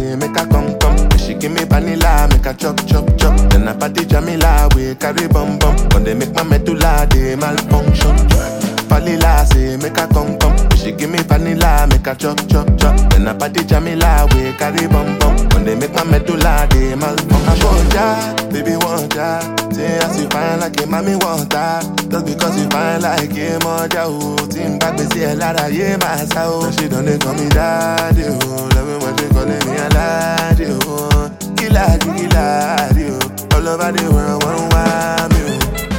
say make I come come. And she give me vanilla, make I chop chop chop. Then I party Jamila, we carry bum bum. When they make my medulla, they malfunction. Vanilla say make I come come. And she give me vanilla, make I chop chop chop. Then I party Jamila, we carry bum bum. When they make my medulla, they malfunction. I want ya, baby want ya. Say as you fine like a mommy want that. Just because you fine like a mother, oh. Team back, me see a lot of yeah, my soul. She don't they call me daddy, oh. Love it when they calling me a laddie, oh. Killer, killer, oh. All over the world, one want me,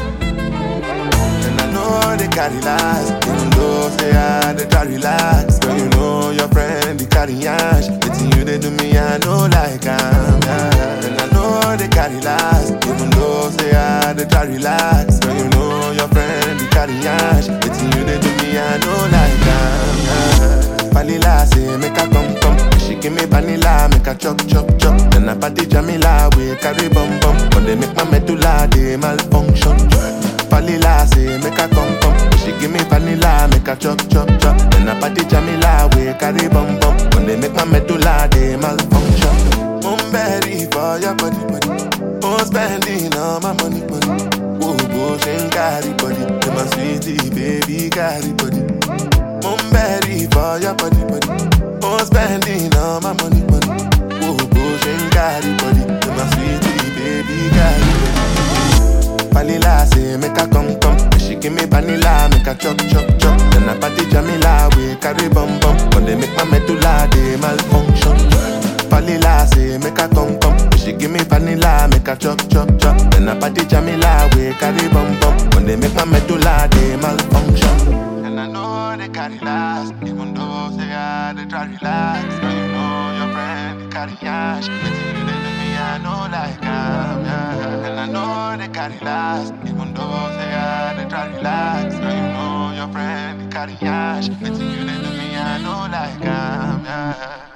oh. And I know they carry last, even though say I they try relax. Girl, you know your friend they carry ash. It's you they do me, I know like I'm. Yeah. And I know they carry last, even though say I they try relax. Girl, you know your friend they carry ash. It's you they do me, I know like I'm. Yeah. Vanilla say make I come come. She give me vanilla, make I chop chop chop. Then I party Jamila, we carry bum bum. When they make my medulla, they malfunction. Vanilla say make I come come. She give me vanilla, make I chop chop chop. Then I party Jamila, we carry bum bum. When they make my medulla, they malfunction. I'm ready for your body body. I'm spending all my money money. Whoa, bush and carry body. To my sweetie baby carry body. I'm ready for your body body. I'm spending all my money money. Whoa, bush and carry body. To my sweetie baby carry body. Vanilla say make I come come. And she give me vanilla, make I chop chop chop. Then I party Jamila, we carry bum bum. When they make my medulla, they malfunction. Vanilla say make I come come. And she give me vanilla, make I chop chop chop. Then I party Jamila, we carry bum bum. When they make my medulla, they malfunction. And I know they carry last, even though say I they try relax. Now you know your friend they carry ash. It's you they do me, I know like I'm. Yeah. And I know they carry last, even though say I they try relax. Now you know your friend they carry ash. It's you they do me, I know like I'm. Yeah.